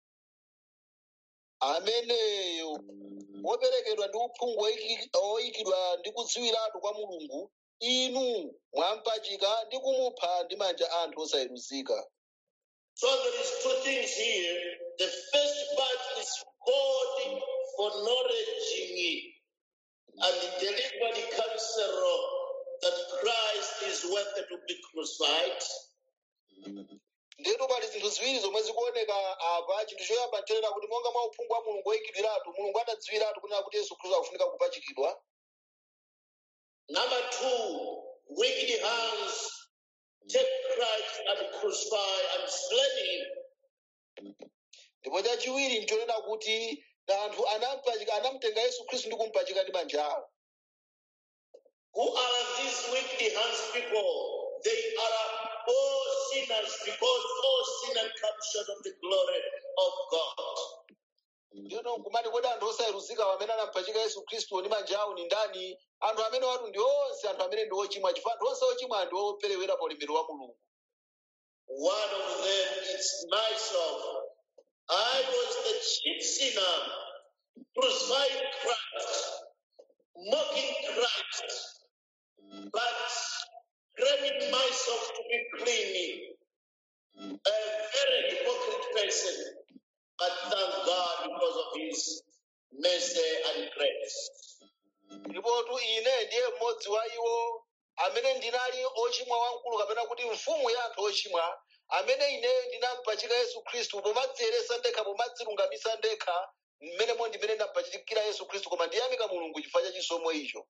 ameneyo woperekedwa ndi uphungu oyiki- oyikidwa ndi kudziwiratu kwa mulungu inu mwampachika ndi kumupha ndi manja anthu osayeruzika So there is two things here. The first part is God acknowledging and delivered counsel that Christ is worthy to be crucified. ndetu pali zinthu ziwiri zomwe zikuoneka apa chinthu choyamba nchonena kuti monga mwa uphungu wa mulungu oyikidwiratu mulungu adadziwiratu kunena kuti yesu khristu akufunika kupachikidwa Number two, wicked hands take Christ and crucify and slay him. ndipo chachiwiri nchonena kuti anthu anampachika anamutenga yesu khristu ndi kumpachika ndi manja awo Who are these wicked hands people? They are all sinners because all sin and come short of the glory of God. ndiyeno nkumati kodi anthu osayeruzika amene anampachika yesu khristu ndi manja awo ni ndani anthu amene watu ndi onse anthu amene ndi ochimwa chifukwa anthu onse ochimwa ndi operewera pa ulemerero wa mulungu One of them is myself. I was the chief sinner, crucifying Christ, mocking Christ, but claiming myself to be clean. A very hypocrite person, but thank God because of His mercy and grace. ndipotu ine ndiye mmodzi wa iwo amene ndinali ochimwa wamkulu kapena kuti mfumu ya anthu ochimwa amene ineyo ndinampachika yesu khristu pomadziyeresa ndekha pomadzilungamisa ndekha mmenemo ndimene ndampachikira yesu khristu koma ndiyamika mulungu chifukwa cha chisomo icho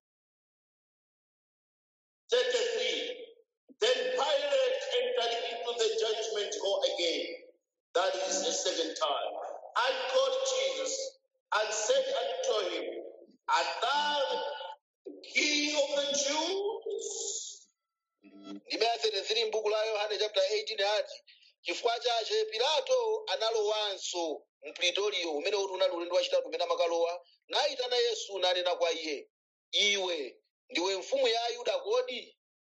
33. Then Pilate entered into the judgment hall again, that is the second time, and called Jesus and said unto him, Art thou the king of the Jews? ndime ya 33 m'buku la yohane chapter 18 ati chifukwa chache pilato analowanso mpritoliyo umene uti unali ulendo wachitatu umene amakalowa nayitana yesu nanena kwa iye iwe ndiwe mfumu ya ayuda kodi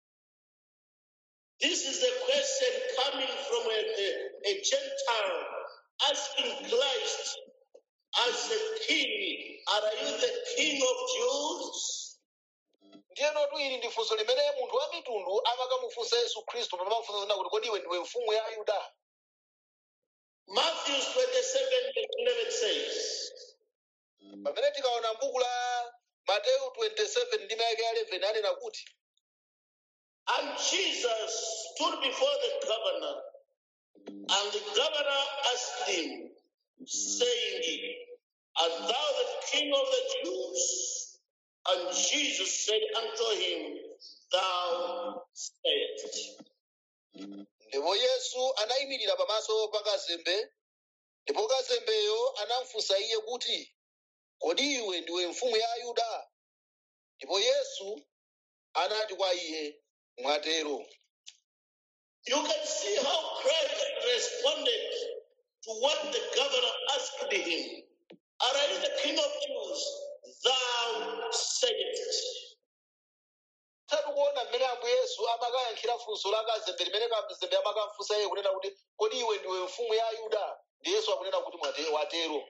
This is a question coming from a, a, a Gentile asking Christ as a king, Are you the king of Jews? ndiyenotu ili ndi funso limene munthu wa mitundu amakamufunsa yesu khristu pamafunsa zina kuti kodi iwe ndiwe mfumu ya ayuda Matthew 27, verse 11 says, pamene tikaona m'buku la mateyu 27 ndime yake ya 11 anena kuti And Jesus stood before the governor, and the governor asked him, saying, Art thou the king of the Jews? And Jesus said unto him, Thou sayest. ndipo yesu anayimirira pamaso pa kazembe ndipo kazembeyo anamfunsa iye kuti kodi iwe ndiwe mfumu ya ayuda ndipo yesu anati kwa iye mwatero You can see how Christ responded to what the governor asked him. Are you the king of Jews? Thou sayest. tatu kuona mmene ambuye yesu amakayankhira funso la kazembe limene kazembe amakamfunsa iye kunena kuti kodi iwe ndiwe mfumu ya ayuda ndi yesu akunena kuti mwate- watero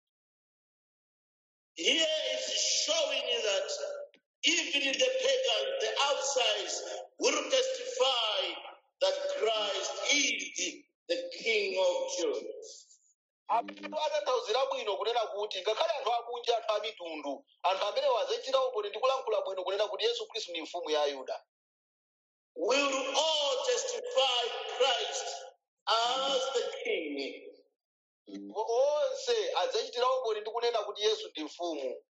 Here is showing that even the pagans, the outsides, will testify that Christ is the, the King of Jews. anthu atanthauzira bwino kunena kuti ngakhale anthu akunja anthu a mitundu anthu amene wazachita umboni ndi kulankhula bwino kunena kuti yesu khristu ndi mfumu ya ayuda Will all testify Christ as the King. onse adzachitira umboni ndi kunena kuti yesu ndi mfumu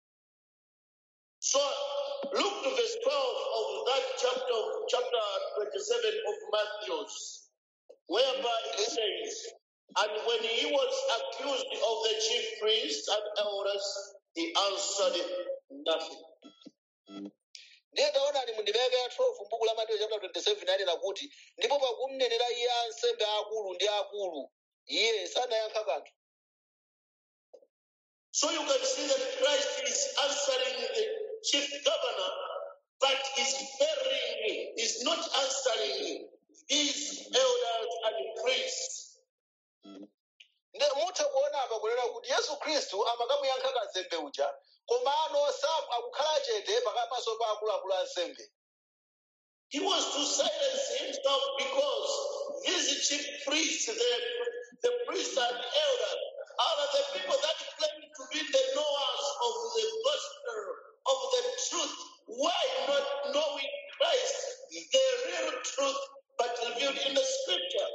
So look to verse 12 of that chapter, chapter 27 of Matthew, whereby it says, And when he was accused of the chief priests and elders, he answered nothing. ndiye taonani mu ndime yake ya 12 m'buku la mateyu chapter 27 anena kuti ndipo pakumnenera iye ansembe akulu ndi akulu iye sanayankha kanthu So you can see that Christ is answering the chief governor, but is burying, is not answering. He is kuti yesu khristu amakamuyankha kazembe uja komano sa akukhala chete pakamaso pa akuluakulu ansembe He was to silence himself because these chief priests, the, the priests and elders, are the people that claim to be the knowers of the gospel, of the truth. Why not knowing Christ, the real truth, but revealed in the scripture?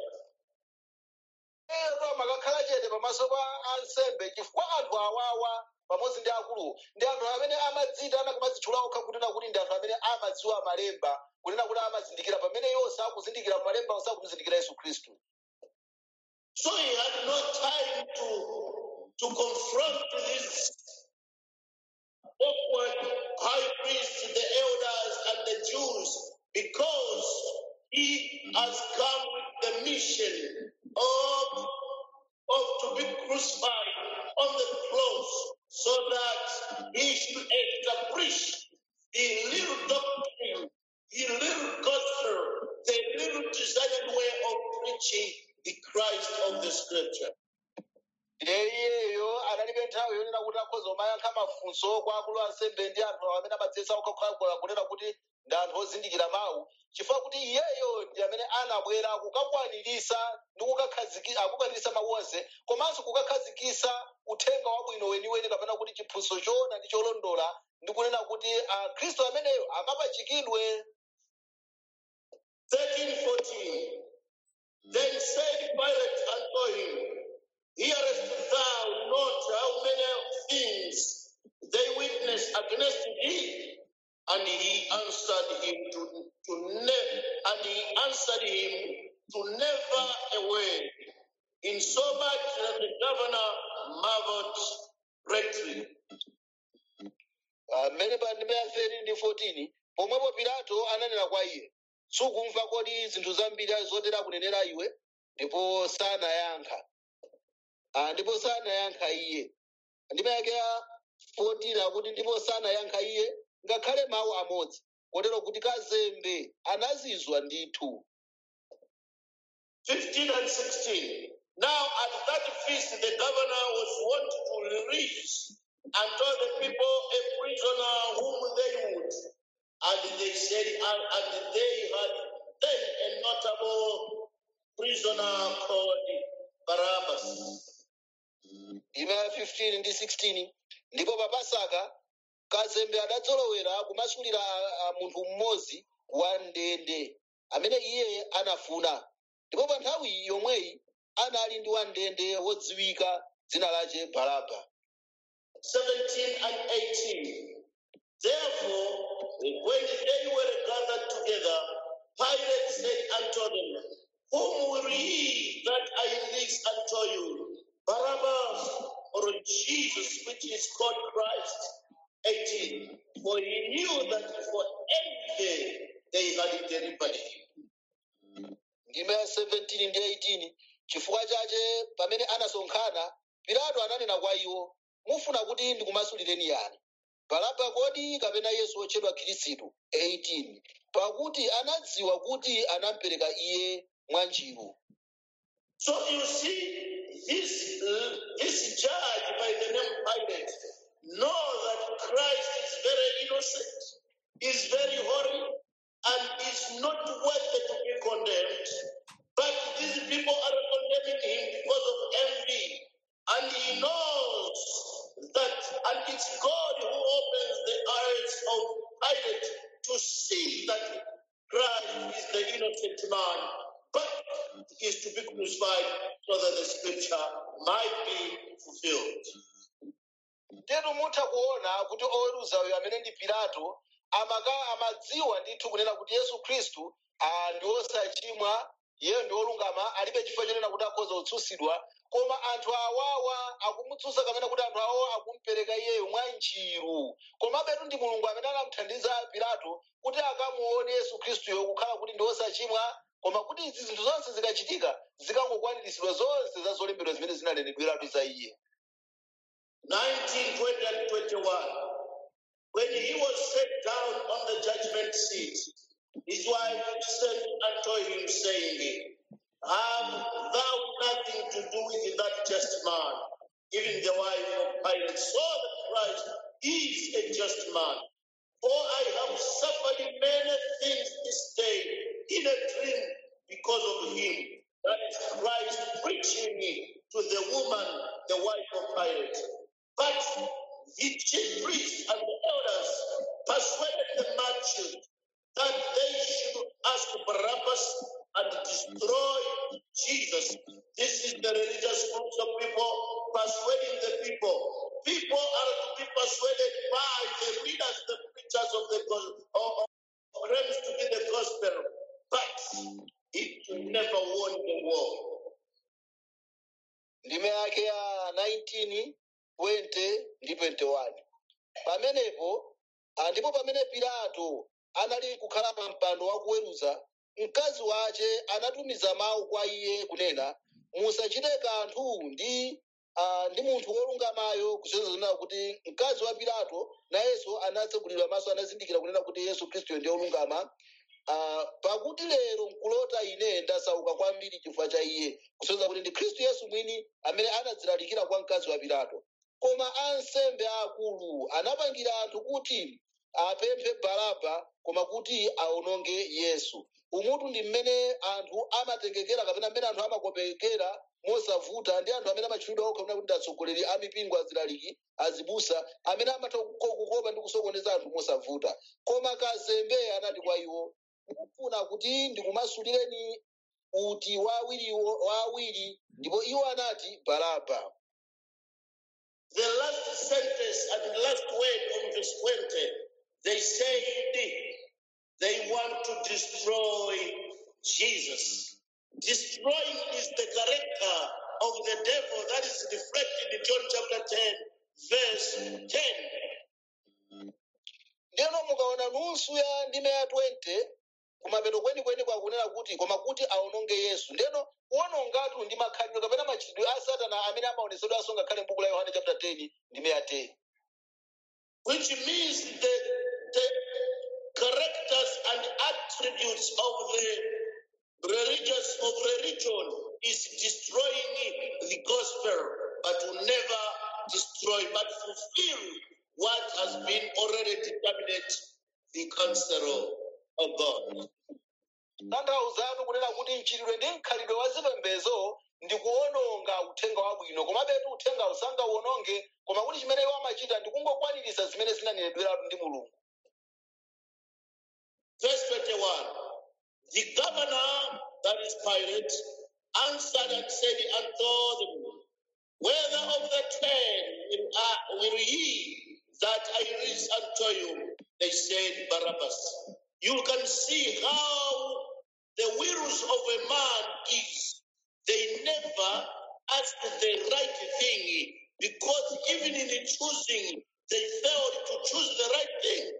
ero amakakhala chete pamaso pa ansembe chifukwa anthu awawa pamodzi ndi akuluwo ndi anthu amene amadzitana kumadzitchula okha kunena kuti ndi anthu amene amadziwa malemba kunena kuti amazindikira pamene iwo sakuzindikira malemba sakumuzindikira yesu khristu So he had no time to, to confront these awkward high priests, the elders, and the Jews, because he has come with the mission of, of to be crucified on the cross so that he should establish the little doctrine, the little gospel, the little desired way of preaching the Christ of the scripture. iyeyo analibe nthawi yonena kuti akhoza kumayankha mafunso kwa akulu ansembe ndi anthu amene amadzetsa okhakhwakula kunena kuti ndi anthu ozindikira mawu chifukwa kuti iyeyo ndi amene anabwera kukakwaniritsa ndi kukakhazikisa akukwaniritsa mawu onse komanso kukakhazikisa uthenga wabwino weniweni kapena kuti chiphunzitso choona ndi cholondola ndi kunena kuti akhristu ameneyo akapachikidwe 13, 14. Then said Pilate unto him, Hearest thou not how many things they witness against thee? And he answered him to, to ne- and he answered him to never a word, insomuch that the governor marveled greatly. Ah, mmene pa ndime ya 13 ndi 14 pomwepo pilato ananena kwa iye sukumva kodi zinthu zambiri zotera kunenera iwe ndipo sanayankha Ah, ndipo sanayankha iye ndime yake ya 14 akuti ndipo sanayankha iye ngakhale mawu amodzi kotero kuti kazembe anazizwa ndithu 15 and 16. Now at that feast the governor was wont to release unto the people a prisoner whom they would. And they said, and, and they had then a notable prisoner called Barabbas. ndime ya 15 ndi 16 ndipo pa pasaka kazembe adadzolowera kumasulira ah, ah, munthu mmodzi wa ndende amene iye anafuna ndipo pa nthawi yomweyi anali ndi wandende wodziwika dzina lace baraba 17 and 18. Therefore, when they were gathered together, Pilate said unto them, Whom will ye that I release unto you? Barabbas or Jesus, which is called Christ? 18. For he knew that for envy they had delivered him. ndime ya 17 ndi 18 chifukwa chache pamene anasonkhana pilato ananena kwa iwo mufuna kuti ndikumasulireni yani baraba kodi kapena yesu wotchedwa khristu 18 pakuti anadziwa kuti anampereka iye mwanjiru So you see, this, uh, this judge by the name Pilate know that Christ is very innocent, is very holy, and is not worthy to be condemned. But these people are condemning him because of envy. And he knows that, and it's God who opens the eyes of Pilate to see that Christ is the innocent man, but is to be crucified so that the scripture might be fulfilled. tetu mutha kuona kuti oweruza uyu amene ndi pilato amaka amadziwa ndithu kunena kuti yesu khristu ah, ndi wosachimwa iye ndi wolungama alibe chifukwa chonena kuti akhoza kutsutsidwa koma anthu awawa akumutsutsa kapena kuti anthu awawa akumupereka iyeyo mwa njiru komabetu ndi mulungu amene anamuthandiza pilato kuti akamuone yesu khristuyo kukhala kuti ndi wosachimwa koma kuti izi zinthu zonse zikachitika zikangokwaniritsidwa zonse za zolembedwa zimene zinanenedweratu za iye 19, 20, and 21. When he was set down on the judgment seat, his wife sent unto him, saying, Have thou nothing to do with that just man? even the wife of Pilate, saw that Christ is a just man. For I have suffered many things this day in a dream because of him. That is Christ preaching to the woman, the wife of Pilate. But the chief priests and the elders persuaded the multitude that they should ask Barabbas and destroy Jesus. This is the religious groups of people persuading the people. People are to be persuaded by the leaders, the preachers of the gospel, or or claims to be the gospel, but it will never won the war. ndime yake ya 19 20 ndi 21 pamenepo ah, ndipo pamene pilato anali kukhala pa mpando wakuweruza mkazi wace anatumiza mawu kwa iye kunena musachite kanthu ndi ah, ndi munthu wolungamayo kusonyeza zonena kuti mkazi wa pilato nayenso anatsegulidwa maso anazindikira kunena kuti yesu khristu ndiye olungama Ah, pakuti lero nkulota ine ndasauka kwambiri chifukwa cha iye kusonyeza kuti ndi khristu yesu mwini amene anadzilalikira kwa mkazi wa pilato koma ansembe aakulu anapangira anthu kuti apemphe baraba koma kuti aononge yesu umutu ndi mmene anthu amatengekera kapena mmene anthu amakopekera mosavuta ndi anthu amene amatchulidwa okha kunena kuti ndi atsogoleri a mipingo azilaliki azibusa amene amatha kuko- kukopa ndi kusokoneza anthu mosavuta koma kazembe anati kwa iwo mufuna kuti ndikumasulireni uti wa awiriwo- wa awiri ndipo iwo anati baraba The last sentence and the last word on verse 20, they said they want to destroy Jesus. Destroying is the character of the devil that is reflected in John chapter 10, verse 10. ndeno mukaona nusu ya ndime ya 20 kumapeto kwenikweni kwakunena kuti koma kuti aononge yesu ndeno kuonongatu ndi makhalidwe kapena machitidwe a satana amene amaonesedwa aso ngakhale m'buku la yohane chapter 10 ndime ya 10 which means the, the characters and attributes of the religious of religion is destroying the gospel, but will never destroy, but fulfill what has been already determined the counsel of God. tanthauzatu kunena kuti mchitidwe ndi mkhalidwe wa zipembedzo ndi kuononga uthenga wabwino komabetu uthenga usangauononge koma kuti chimene iwo amachita ndi kungokwaniritsa zimene zinanenedweratu ndi mulungu Verse 21 The governor, that is Pilate, answered and said unto them, Whether of the ten will, I, will ye that I release unto you? They said, Barabbas. You can see how the wills of a man is. They never ask the right thing because even in the choosing, they failed to choose the right thing.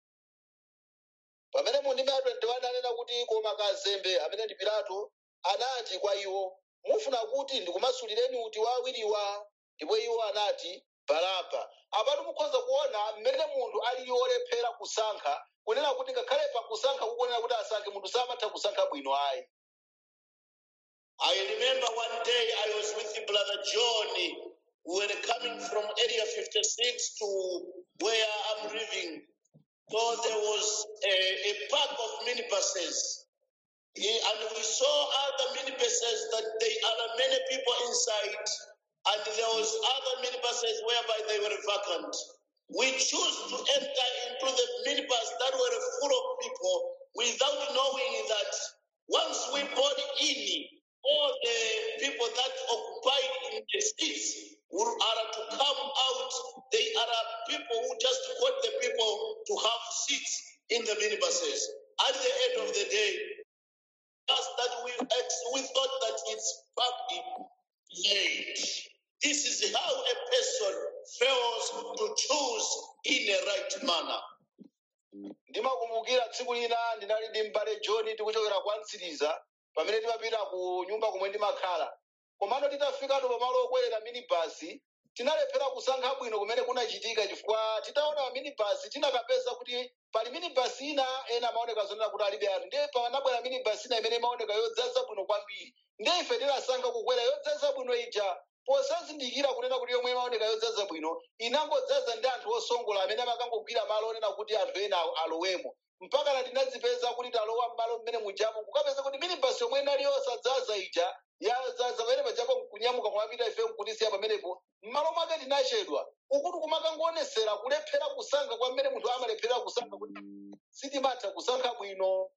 pamene mu ndime ya 21 anena kuti koma kazembe amene ndi pilato anati kwa iwo mufuna kuti ndikumasulireni uti wa awiriwa ndipo iwo anati baraba apatu mukhoza kuona mmene munthu alili olephera kusankha kunena kuti ngakhale pa kusankha kukunena kuti asankhe munthu samatha kusankha bwino ayi I remember one day I was with Brother John. We were coming from Area 56 to where I'm living. So there was a, a park of minibuses. Eh, And we saw other minibuses that they are many people inside. And there was other minibuses whereby they were vacant. We chose to enter into the minibus that were full of people without knowing that once we board in, all the people that occupied in the seats will, are to come out. They are people who just want the people to have seats in the minibuses. At the end of the day, us that we ex- we thought that it's partly late. This is how a person fails to choose in a right manner. ndimakumbukira tsiku lina ndinali ndi m'bale john tikuchokera kwa mtsiriza pamene timapita ku nyumba kumwe ndimakhala komano titafikatu pamalo okwerera minibasi tinalephera kusankha bwino kumene kunachitika chifukwa titaona minibasi tinakapeza kuti pali minibasi ina ena amaoneka zonena kuti alibe anthu ndiye panabwera minibasi ina imene imaoneka yodzaza bwino kwambiri ndiye ife tinasankha kukwera yodzaza bwino ija posazindikira kunena kuti yomwe imaoneka yodzaza bwino inangodzaza ndi anthu osongola amene amakangogwira malo onena kuti anthu ena alo- alowemo mpaka na tinadzipeza kuti talowa m'malo mmene mujamo kukapeza kuti minibasi yomwe inali yosadzaza ija yadzaza pamene pajapo kunyamuka kwapita ife nkutisiya pamenepo m'malo mwake tinachedwa ukuti kumakangoonetsera kulephera kusankha kwamene munthu amalephera kusankha kuti sitimatha kusankha bwino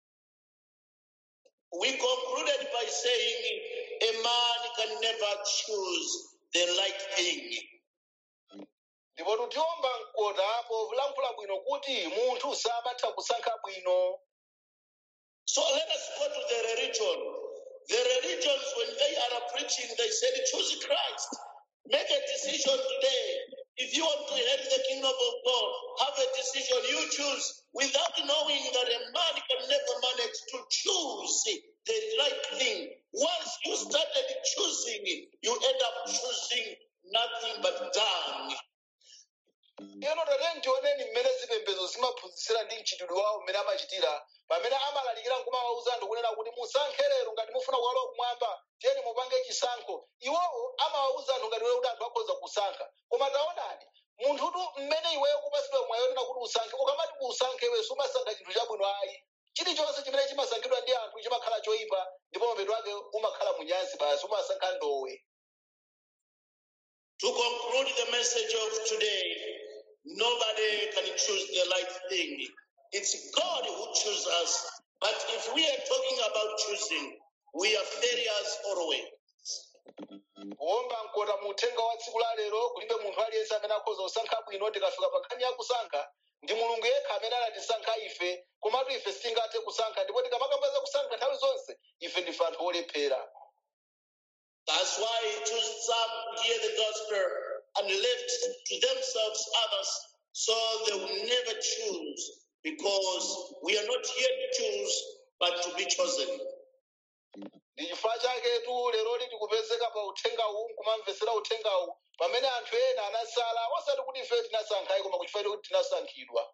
We concluded by saying a man can never choose the right thing. ndipo tutiomba mkota povulankhula bwino kuti munthu samatha kusankha bwino So let us go to the religion. The religions, when they are preaching, they said, choose Christ. Make a decision today. If you want to inherit the kingdom of God, have a decision you choose without knowing that a man can never manage to choose the right thing. Once you started choosing, you end up choosing nothing but dung. ino tate ntioneni mmene zipembedzo zimaphunzitsira ndi mchitidwe wawo mmene amachitira pamene amalalikira nkumawawuza anthu kunena kuti musankhe lero ngati mufuna kuwalowa kumwamba tiyeni mupange chisankho iwowo amawawuza anthu ngati wewe kuti anthu akhoza kusankha koma taonani munthutu mmene iweyo kupasidwa mwayo onena kuti usankhe ukamati usankhe iwe sumasankha chinthu chabwino ayi chilichonse chimene chimasankhidwa ndi anthu chimakhala choyipa ndipo mapeto ake umakhala munyansi basi umasankha ndowe To conclude the message of today, nobody can choose the right thing. It's God who chooses us. But if we are talking about choosing, we are failures always. kuomba mkota mu uthenga wa tsiku la lero kulibe munthu aliyense amene akhoza kusankha bwino tikafika pa nkhani ya kusankha ndi mulungu yekha amene anatisankha ife komatu ife sitingathe kusankha ndipo tikamakamba kusankha nthawi zonse ife ndife anthu olephera That's why he chose some to hear the gospel and left to themselves others so they will never choose because we are not here to choose but to be chosen. ndi chifukwa chaketu leroli tikupezeka pa uthengawu nkumamvetsera uthengawu pamene anthu ena anasala osati kuti ife tinasankhayi koma kuchifukwa kuti tinasankhidwa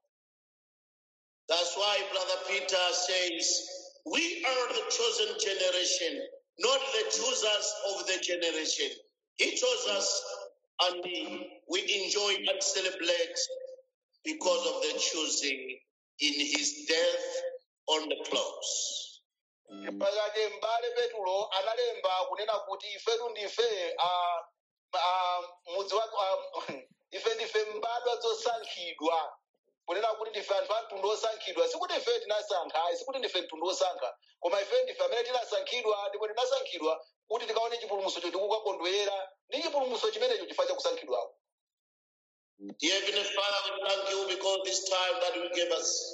That's why Brother Peter says, We are the chosen generation, not the choosers of the generation. He chose us and we enjoy and celebrate because of the choosing in his death on the cross. chifukwa chake m'bale petulo analemba kunena kuti ifetu ndife ah, ah, mudzi wa ah, ife ndife mbadwa zosankhidwa kunena kuti ndife anthu a mtundu osankhidwa sikuti ife tinasankha ayi sikuti ndife mtundu osankha koma ife ndife amene tinasankhidwa ndipo tinasankhidwa kuti tikaone chipulumutso chotikukakondwera ndi chipulumutso chimenecho chifukwa cha kusankhidwako Dear Heavenly Father, we thank you because this time that you gave us,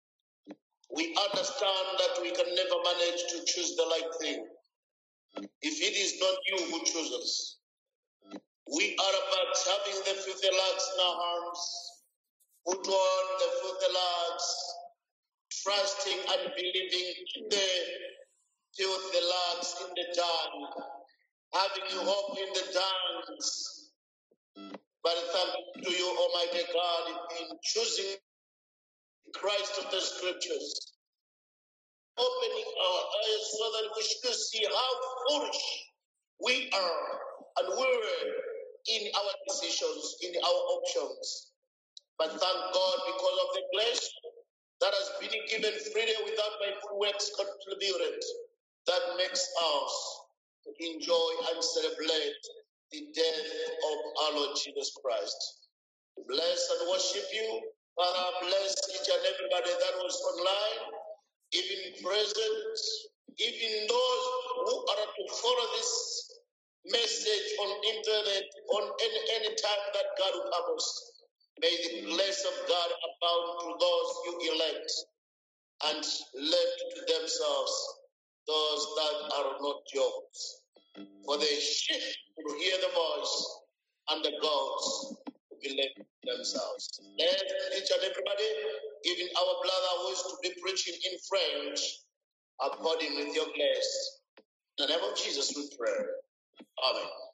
we understand that we can never manage to choose the right thing. If it is not you who chooses, we are about having the filthy rags in our hands, put on the filthy rags, trusting and believing in the filthy rags in the dung, having hope in the dungs. But thank to you, Almighty God, in choosing Christ of the Scriptures, opening our eyes so that we should see how foolish we are and we're in our decisions, in our options. But thank God because of the grace that has been given freely without my good works contributed, that makes us to enjoy and celebrate the death of our Lord Jesus Christ. Bless and worship you. Father, bless each and everybody that was online, even present, even those who are to follow this message on internet on any, any time that God will purpose. May the bless of God abound to those you elect and left to themselves those that are not yours. For the sheep will hear the voice and the goats will be left to themselves. Let each and everybody, even our brother who is to be preaching in French, according with your grace. In the name of Jesus we pray. Amen.